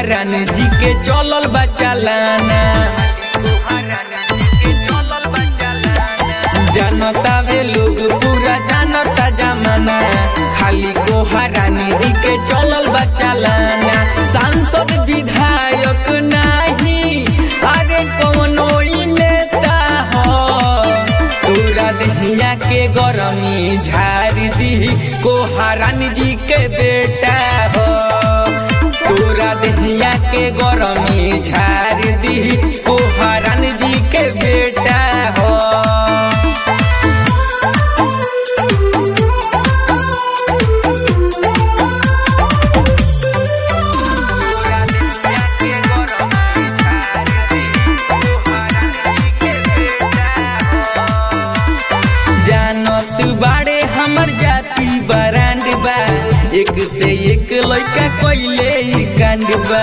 कोहरान जी के चलल बा चालाना जानता वे लोग पूरा जानता जमाना खाली कोहरान जी के चलल बा चालाना सांसद विधायक नाही अरे कौनो ई नेता हो तोरा दहिया के गरमी झाड़ दी कोहरान जी के बेटा हो तोरा दहिया के गरमी झाड़ दी कोहरान जी के बेटा हो जानत बाड़े हमर जाति बरांड बा एक से एक लइका कइले ई कांड बा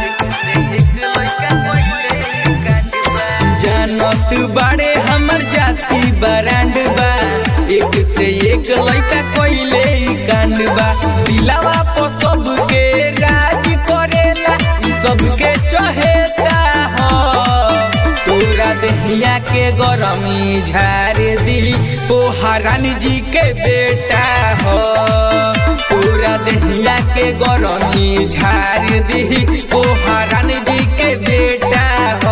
जानत बाड़े हमर जाति बरांड बा एक से एक लइका कइले ई कांड बा दिलावा पर सबके राज करेला ई सबके चहेता हो तोरा दहिया के गरमी झाड़ दी कोहरान जी के बेटा हो तोरा दहिया के गरमी झाड़ दी कोहरान जी के बेटा हो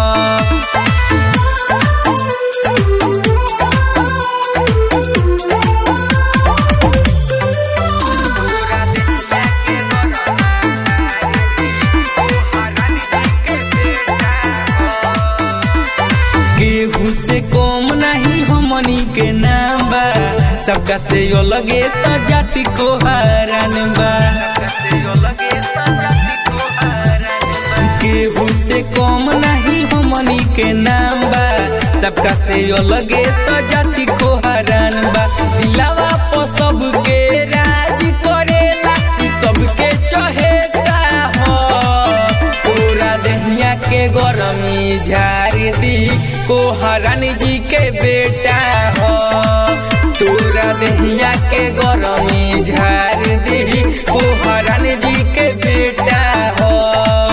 केहू से कम नहीं हमनी के नाम बा सबका से यो लगे तो जाति को हरान बा केहू से कम नहीं हमनी के नाम बा सबका से यो लगे तो जाति को हरान बा दिलावा पर सबके राज करेला ई सबके चहेता हो तोरा दहिया के गरमी झाड़ दी कोहरान जी के बेटा हो तोरा दहिया के गरमी झाड़ दी कोहरान जी के बेटा हो